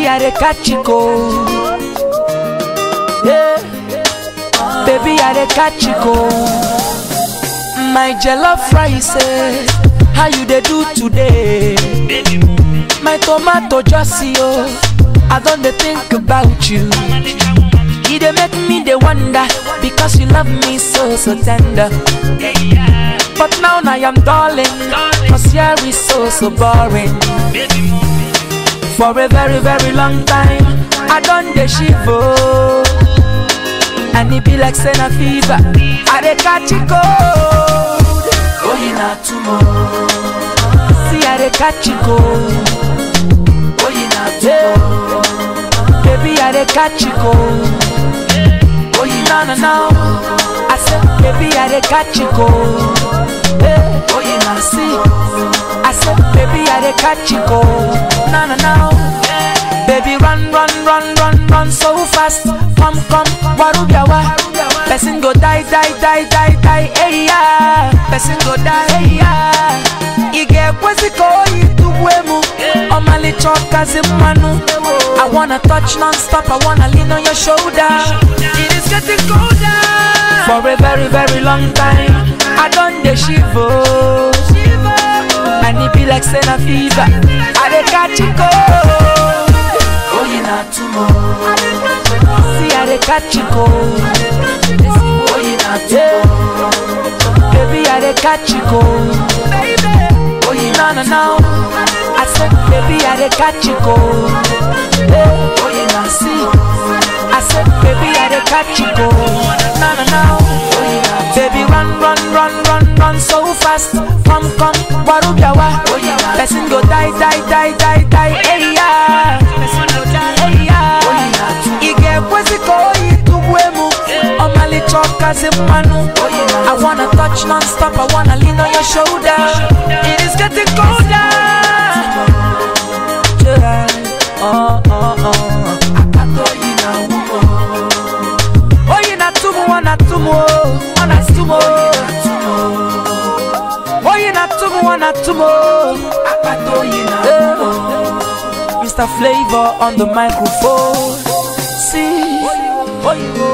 Baby, I dey catch you cold. Yeah. Baby, I dey catch you cold. My jollof rice, eh, how you dey do today? My tomato just see oh, I don't dey think about you. E dey make me dey wonder because you love me so so tender. But now I am darling, cause here is so so boring. For a very very long time, I done dey shiver. And it be like saying a fever, I dey catch it cold. Oh, you not tomorrow. See, I dey catch it cold. Oh, you not tomorrow. Baby, I dey catch it cold. Oh, you no no no. I said, baby, I dey catch it cold. Hey, oh, you not see. I said, baby, I dey catch it cold. No no no. Baby, run, run, run, run, run so fast. Come, come, warubiawa. Person go die, die, die, die, die, hey yeah. Person go die, hey yeah. Ige kweziko ituwemu. Omali choka zimanu. I wanna touch non-stop, I wanna lean on your shoulder. It is getting colder. For a very, very long time, I done the shiver. And it be like saying a fever. I dey catch it cold. Oh, you not tomorrow. See, I dey catch it cold. Oh, you not tomorrow. Baby, I dey catch it cold. Oh, you no no no. I said, baby, I dey catch it cold. Hey, oh, you not see. I said, baby, I dey catch it cold. No no no. Baby, run, run, run, run, run so fast. Come, come, warubiawa. Person go die, die, die, die, die. Hey yeah. Person go die, hey yeah. Ige kweziko ituwemu. Omali choka zimanu. I wanna touch non-stop. I wanna lean on your shoulder. It is getting colder. Yeah. Oh, oh, oh. Oh, you not tumu, wana tumu, wana tumu. Oh, you not tumu, wana tumu. Eh. Mr. Flavor on the microphone. See, oh, you.